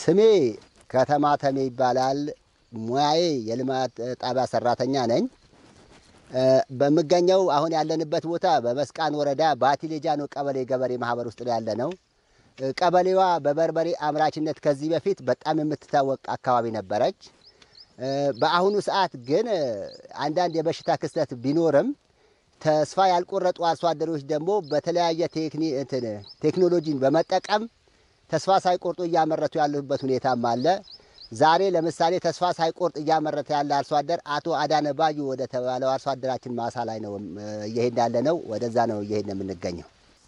ስሜ ከተማ ተሜ ይባላል። ሙያዬ የልማት ጣቢያ ሰራተኛ ነኝ። በምገኘው አሁን ያለንበት ቦታ በመስቃን ወረዳ ባቲ ሌጃኖ ቀበሌ ገበሬ ማህበር ውስጥ ነው ያለ ነው። ቀበሌዋ በበርበሬ አምራችነት ከዚህ በፊት በጣም የምትታወቅ አካባቢ ነበረች። በአሁኑ ሰዓት ግን አንዳንድ የበሽታ ክስተት ቢኖርም ተስፋ ያልቆረጡ አርሶ አደሮች ደግሞ በተለያየ ቴክኖሎጂን በመጠቀም ተስፋ ሳይቆርጡ እያመረቱ ያሉበት ሁኔታም አለ። ዛሬ ለምሳሌ ተስፋ ሳይቆርጥ እያመረተ ያለ አርሶ አደር አቶ አዳነ ባዩ ወደ ተባለው አርሶ አደራችን ማሳ ላይ ነው እየሄድ ያለ ነው። ወደዛ ነው እየሄድ ነው የምንገኘው።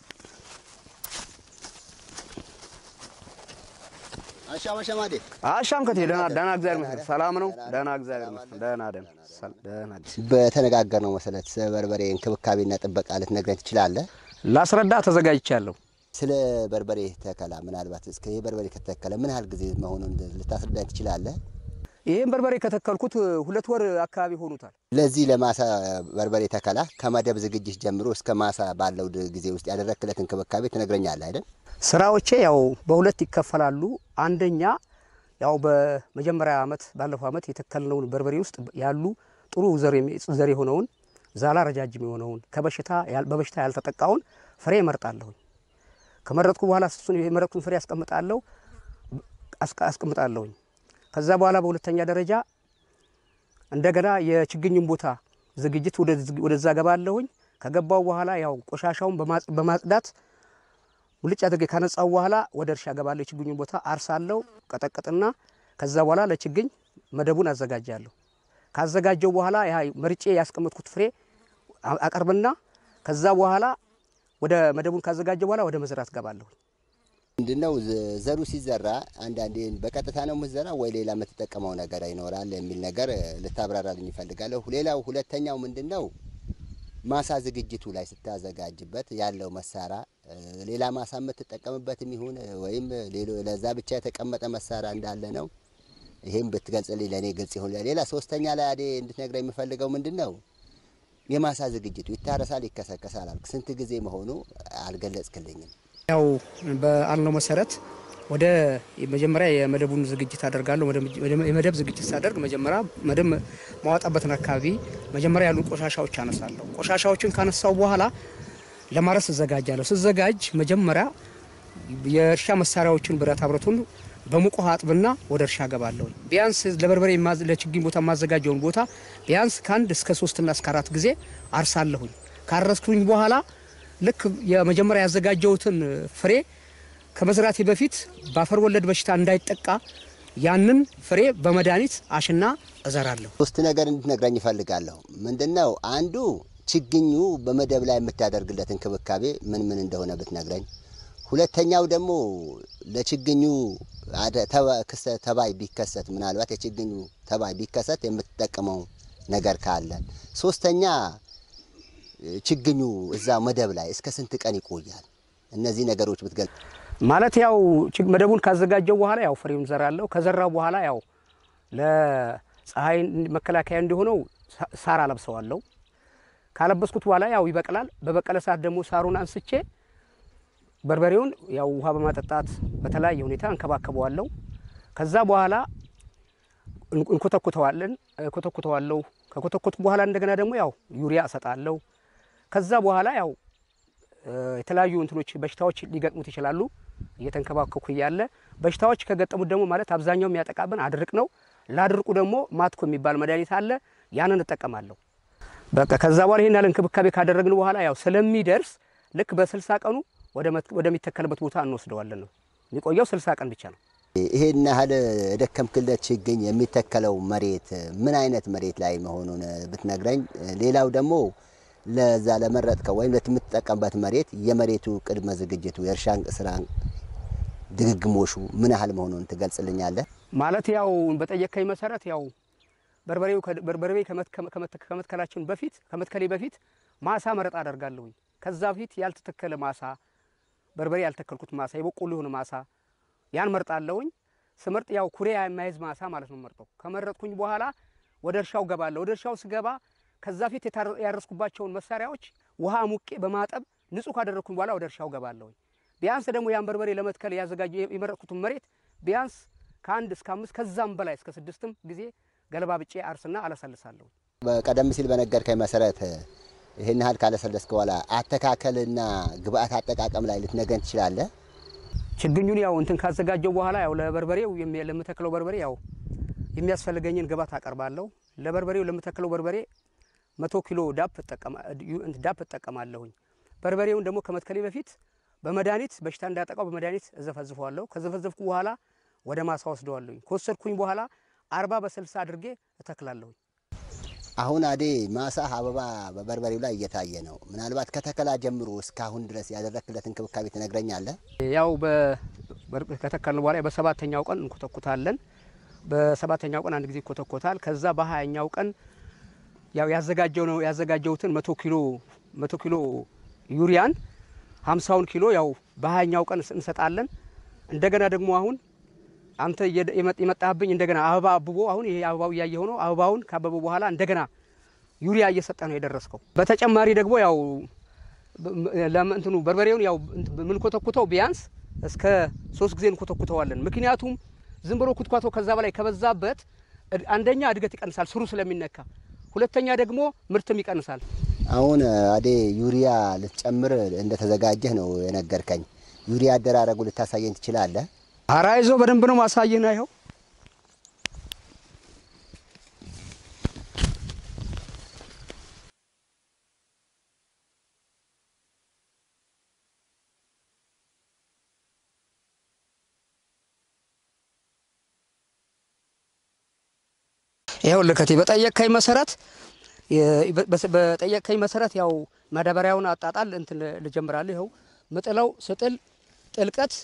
አሻም አሸማዴ አሻም ከቴ ደህና ደህና እግዚአብሔር ይመስገን ሰላም ነው። ደህና እግዚአብሔር ይመስገን ደህና ደህና ደህና በተነጋገርነው መሰረት ስለ በርበሬ እንክብካቤና ጥበቃ ልትነግረኝ ትችላለህ? ላስረዳ ተዘጋጅቻለሁ። ስለ በርበሬ ተከላ ምናልባት እስከ ይህ በርበሬ ከተከለ ምን ያህል ጊዜ መሆኑን ልታስረዳኝ ትችላለህ? ይህም በርበሬ ከተከልኩት ሁለት ወር አካባቢ ሆኑታል። ለዚህ ለማሳ በርበሬ ተከላ ከመደብ ዝግጅት ጀምሮ እስከ ማሳ ባለው ጊዜ ውስጥ ያደረክለት እንክብካቤ ትነግረኛለህ አይደል? ስራዎቼ ያው በሁለት ይከፈላሉ። አንደኛ ያው በመጀመሪያ ዓመት ባለፈው ዓመት የተከልነውን በርበሬ ውስጥ ያሉ ጥሩ ዘር የሆነውን ዛላ ረጃጅም የሆነውን ከበሽታ በበሽታ ያልተጠቃውን ፍሬ እመርጣለሁኝ። ከመረጥኩ በኋላ እሱን የመረጥኩን ፍሬ አስቀምጣለሁ አስቀምጣለሁኝ። ከዛ በኋላ በሁለተኛ ደረጃ እንደገና የችግኙን ቦታ ዝግጅት ወደዛ ገባለሁኝ። ከገባው በኋላ ያው ቆሻሻውን በማጽዳት ሙልጭ አድርጌ ካነጻው በኋላ ወደ እርሻ ገባለሁ። የችግኙን ቦታ አርሳለሁ፣ ቀጠቅጥና ከዛ በኋላ ለችግኝ መደቡን አዘጋጃለሁ። ካዘጋጀው በኋላ ያ መርጬ ያስቀመጥኩት ፍሬ አቀርብና ከዛ በኋላ ወደ መደቡን ካዘጋጀ በኋላ ወደ መዝራት ገባለሁ። ምንድነው ዘሩ ሲዘራ አንዳንዴ በቀጥታ ነው የምትዘራ ወይ ሌላ የምትጠቀመው ነገር ይኖራል የሚል ነገር ልታብራራልኝ ይፈልጋለሁ። ሌላው ሁለተኛው ምንድነው ማሳ ዝግጅቱ ላይ ስታዘጋጅበት ያለው መሳሪያ ሌላ ማሳ የምትጠቀምበትም ይሁን ወይም ለዛ ብቻ የተቀመጠ መሳሪያ እንዳለ ነው። ይሄም ብትገልጽልኝ ለእኔ ግልጽ ይሁን። ሌላ ሶስተኛ ላይ አዴ እንድትነግረኝ የምፈልገው ምንድን ነው የማሳ ዝግጅቱ ይታረሳል፣ ይከሰከሳል አልክ። ስንት ጊዜ መሆኑ አልገለጽክልኝም። ያው በአልነው መሰረት ወደ መጀመሪያ የመደቡን ዝግጅት አደርጋለሁ። የመደብ ዝግጅት ሳደርግ መጀመሪያ መደብ ማዋጣበትን አካባቢ መጀመሪያ ያሉ ቆሻሻዎች አነሳለሁ። ቆሻሻዎችን ካነሳው በኋላ ለማረስ እዘጋጃለሁ። ስዘጋጅ መጀመሪያ የእርሻ መሳሪያዎችን ብረታ ብረቱን በሙቅ ውሃ አጥብና ወደ እርሻ ገባለሁ። ቢያንስ ለበርበሬ ለችግኝ ቦታ የማዘጋጀውን ቦታ ቢያንስ ከአንድ እስከ ሶስትና እስከ አራት ጊዜ አርሳለሁኝ። ካረስኩኝ በኋላ ልክ የመጀመሪያ ያዘጋጀሁትን ፍሬ ከመዝራቴ በፊት በአፈር ወለድ በሽታ እንዳይጠቃ ያንን ፍሬ በመድኃኒት አሽና እዘራለሁ። ሶስት ነገር እንድትነግረኝ ይፈልጋለሁ። ምንድነው አንዱ ችግኙ በመደብ ላይ የምታደርግለት እንክብካቤ ምን ምን እንደሆነ ብትነግረኝ። ሁለተኛው ደግሞ ለችግኙ ተባይ ቢከሰት ምናልባት የችግኙ ተባይ ቢከሰት የምትጠቀመው ነገር ካለ። ሶስተኛ ችግኙ እዛ መደብ ላይ እስከ ስንት ቀን ይቆያል? እነዚህ ነገሮች ብትገልጽ። ማለት ያው መደቡን ካዘጋጀው በኋላ ያው ፍሬውን ዘራለሁ። ከዘራው በኋላ ያው ለፀሐይ መከላከያ እንዲሆነው ሳር አለብሰዋለሁ። ካለበስኩት በኋላ ያው ይበቅላል። በበቀለ ሰዓት ደግሞ ሳሩን አንስቼ በርበሬውን ያው ውሃ በማጠጣት በተለያየ ሁኔታ እንከባከበዋለሁ። ከዛ በኋላ እንኮተኩተዋለን ኮተኩተዋለሁ። ከኮተኮቱ በኋላ እንደገና ደግሞ ያው ዩሪያ እሰጣለሁ። ከዛ በኋላ ያው የተለያዩ እንትኖች በሽታዎች ሊገጥሙት ይችላሉ። እየተንከባከኩ እያለ በሽታዎች ከገጠሙት ደግሞ ማለት አብዛኛው የሚያጠቃብን አድርቅ ነው። ላድርቁ ደግሞ ማትኮ የሚባል መድኃኒት አለ። ያንን እጠቀማለሁ። በቃ ከዛ በኋላ ይሄን ያለ እንክብካቤ ካደረግን በኋላ ያው ስለሚደርስ ልክ በስልሳ ቀኑ ወደሚተከልበት ቦታ እንወስደዋለን ነው የሚቆየው። ስልሳ ቀን ብቻ ነው። ይሄን ያህል የደከምክለት ችግኝ የሚተከለው መሬት ምን አይነት መሬት ላይ መሆኑን ብትነግረኝ። ሌላው ደግሞ ለዛ ለመረጥከው ወይም ለምትጠቀምበት መሬት የመሬቱ ቅድመ ዝግጅቱ የእርሻ ስራ ድግግሞሹ ምን ያህል መሆኑን ትገልጽልኛለህ? ማለት ያው በጠየከኝ መሰረት ያው በርበሬው በርበሬ ከመትከላችን በፊት ከመትከሌ በፊት ማሳ መረጣ አደርጋለሁኝ። ከዛ በፊት ያልተተከለ ማሳ በርበሬ ያልተከልኩት ማሳ የበቆሎ የሆነ ማሳ ያን መርጣለሁኝ። ስመርጥ ያው ኩሬ የማይዝ ማሳ ማለት ነው መርጠው። ከመረጥኩኝ በኋላ ወደ እርሻው ገባለሁ። ወደ እርሻው ስገባ ከዛ ፊት ያረስኩባቸውን መሳሪያዎች ውሃ ሙቄ በማጠብ ንጹህ ካደረግኩኝ በኋላ ወደ እርሻው ገባለሁኝ። ቢያንስ ደግሞ ያን በርበሬ ለመትከል ያዘጋጀ የመረጥኩትን መሬት ቢያንስ ከአንድ እስከ አምስት ከዛም በላይ እስከ ስድስትም ጊዜ ገለባብጬ አርስና አለሰልሳለሁ። ቀደም ሲል በነገርከኝ መሰረት ይህን ያህል ካለሰለስክ በኋላ አተካከልና ግብአት አጠቃቀም ላይ ልትነገን ትችላለህ? ችግኙን ያው እንትን ካዘጋጀው በኋላ ያው ለበርበሬው የሚ- ለምተክለው በርበሬ ያው የሚያስፈልገኝን ግብአት አቀርባለሁ። ለበርበሬው ለምተክለው በርበሬ መቶ ኪሎ ዳፕ እጠቀማ- ዩ- እንትን ዳፕ እጠቀማለሁኝ። በርበሬውን ደግሞ ከመትከሌ በፊት በመድኃኒት በሽታ እንዳያጠቃው በመድኃኒት እዘፈዝፈዋለሁ። ከዘፈዘፍኩ በኋላ ወደ ማሳ ወስደዋለሁኝ። ከወሰድኩኝ በኋላ አርባ በስልሳ አድርጌ እተክላለሁኝ። አሁን አዴ ማሳ አበባ በበርበሬው ላይ እየታየ ነው። ምናልባት ከተከላ ጀምሮ እስካሁን ድረስ ያደረክለት እንክብካቤ ትነግረኛለህ? ያው በ- በር- ከተከልን በኋላ በሰባተኛው ቀን እንኮተኩታለን። በሰባተኛው ቀን አንድ ጊዜ ይኮተኮታል። ከዛ በሀያኛው ቀን ያው ያዘጋጀው ነው ያዘጋጀውትን መቶ ኪሎ መቶ ኪሎ ዩሪያን ሀምሳውን ኪሎ ያው በሀያኛው ቀን እንሰጣለን። እንደገና ደግሞ አሁን አንተ እየደ- የመ- የመጣህብኝ እንደገና አበባ አብቦ አሁን ይሄ አበባው እያየ ሆኖ አበባውን ካበበ በኋላ እንደገና ዩሪያ እየሰጠ ነው የደረስከው። በተጨማሪ ደግሞ ያው ለምንትኑ በርበሬውን ያው የምንኮተኩተው ቢያንስ እስከ ሶስት ጊዜ እንኮተኩተዋለን። ምክንያቱም ዝም ብሎ ኩትኳቶ ከዛ በላይ ከበዛበት እድ- አንደኛ እድገት ይቀንሳል ስሩ ስለሚነካ፣ ሁለተኛ ደግሞ ምርትም ይቀንሳል። አሁን አዴ ዩሪያ ልትጨምር እንደተዘጋጀህ ነው የነገርከኝ። ዩሪያ አደራረጉ ልታሳየኝ ትችላለህ? አራ ይዞ በደንብ ነው ማሳየህ ነው ይኸው ይኸው ልከቴ በጠየቅከኝ መሰረት የ- በ- በጠየቅከኝ መሰረት ያው ማዳበሪያውን አጣጣል እንትን ልጀምራለሁ። ይኸው ምጥለው ስጥል ጥልቀት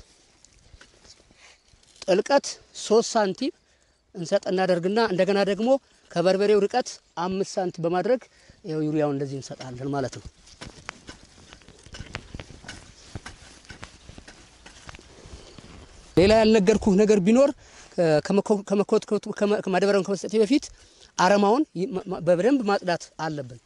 ጥልቀት ሶስት ሳንቲም እንሰጥ እናደርግና እንደገና ደግሞ ከበርበሬው ርቀት አምስት ሳንቲም በማድረግ ይኸው ዩሪያውን እንደዚህ እንሰጣለን ማለት ነው። ሌላ ያልነገርኩህ ነገር ቢኖር ከመኮ- ከመኮትኮቱ ከመ- ከማዳበሪያውን ከመስጠቴ በፊት አረማውን ይ- ማ- ማ- በደንብ ማጽዳት አለብን።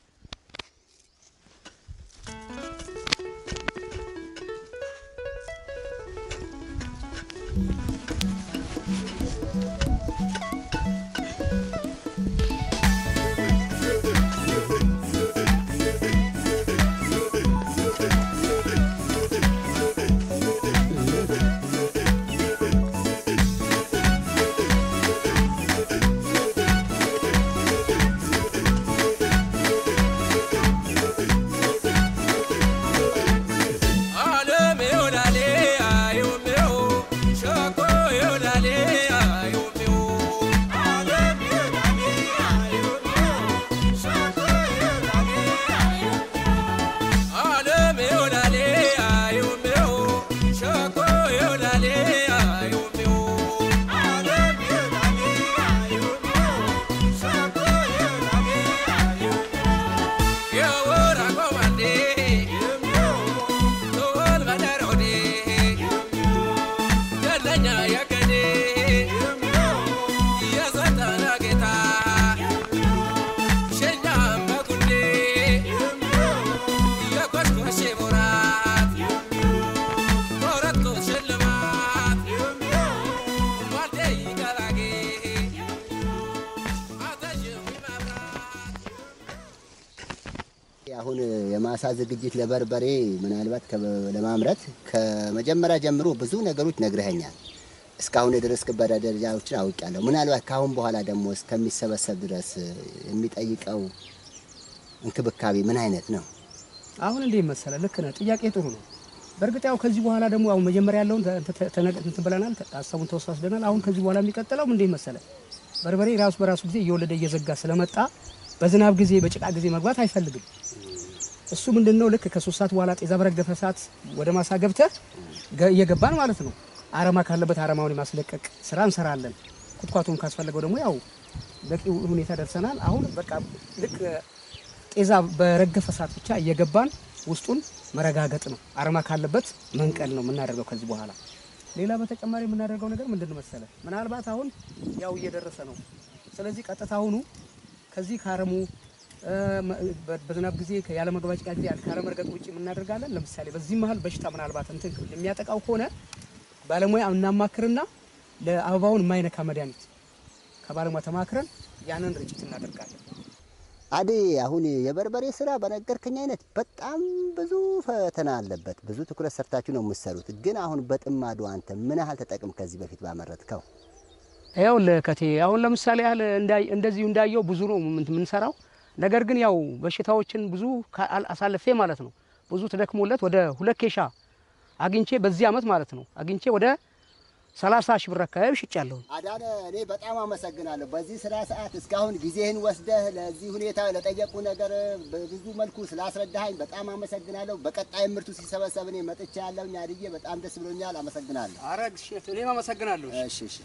አሁን የማሳ ዝግጅት ለበርበሬ ምናልባት ከ- ለማምረት ከመጀመሪያ ጀምሮ ብዙ ነገሮች ነግረኸኛል። እስካሁን የደረስክበት ደረጃዎችን አውቄያለሁ። ምናልባት ከአሁን በኋላ ደግሞ እስከሚሰበሰብ ድረስ የሚጠይቀው እንክብካቤ ምን አይነት ነው? አሁን እንዴ መሰለ ልክ ነህ። ጥያቄ ጥሩ ነው። በእርግጥ ያው ከዚህ በኋላ ደግሞ አሁን መጀመሪያ ያለውን ተ- ተ- ተነ- እንትን ብለናል፣ ተ- ሀሳቡን ተወሳስደናል። አሁን ከዚህ በኋላ የሚቀጥለው እንዴ መሰለ በርበሬ ራሱ በራሱ ጊዜ እየወለደ እየዘጋ ስለመጣ በዝናብ ጊዜ በጭቃ ጊዜ መግባት አይፈልግም። እሱ ምንድን ነው ልክ ከሶስት ሰዓት በኋላ ጤዛ በረገፈ ሰዓት ወደ ማሳ ገብተህ ገ- እየገባን ማለት ነው አረማ ካለበት አረማውን የማስለቀቅ ስራ እንሰራለን። ኩትኳቱም ካስፈለገው ደግሞ ያው በቂ ሁኔታ ደርሰናል። አሁን በቃ ልክ ጤዛ በረገፈ ሰዓት ብቻ እየገባን ውስጡን መረጋገጥ ነው። አረማ ካለበት መንቀል ነው የምናደርገው ከዚህ በኋላ። ሌላ በተጨማሪ የምናደርገው ነገር ምንድን ነው መሰለ፣ ምናልባት አሁን ያው እየደረሰ ነው። ስለዚህ ቀጥታ አሁኑ ከዚህ ከአረሙ እ፣ መ- በ- በዝናብ ጊዜ ያለ መግባጭቃ ጊዜ ካለመርገጥ ውጭ የምናደርጋለን። ለምሳሌ በዚህ መሀል በሽታ ምናልባት እንትን የሚያጠቃው ከሆነ ባለሙያ እናማክርና ለአበባውን የማይነካ መድኃኒት ከባለሙያ ተማክረን ያንን ርጭት እናደርጋለን። አዴ አሁን የበርበሬ ስራ በነገርከኝ አይነት በጣም ብዙ ፈተና አለበት። ብዙ ትኩረት ሰርታችሁ ነው የምትሰሩት። ግን አሁን በጥማዱ አንተ ምን ያህል ተጠቅም ከዚህ በፊት ባመረትከው? ያው ለከቴ አሁን ለምሳሌ ያህል እንዳይ- እንደዚሁ እንዳየው ብዙ ነው ምን- የምንሰራው። ነገር ግን ያው በሽታዎችን ብዙ ካ- አል- አሳልፌ ማለት ነው ብዙ ተደክሞለት ወደ ሁለት ኬሻ አግኝቼ በዚህ አመት ማለት ነው አግኝቼ ወደ ሰላሳ ሺህ ብር አካባቢ ሽጫለሁ። አዳነ እኔ በጣም አመሰግናለሁ። በዚህ ስራ ሰዓት እስካሁን ጊዜህን ወስደህ ለዚህ ሁኔታ ለጠየቁ ነገር በብዙ መልኩ ስላስረዳኸኝ በጣም አመሰግናለሁ። በቀጣይ ምርቱ ሲሰበሰብ እኔ መጥቻ ያለው አድዬ በጣም ደስ ብሎኛል። አመሰግናለሁ። አረግ እኔም አመሰግናለሁ። እሺ እሺ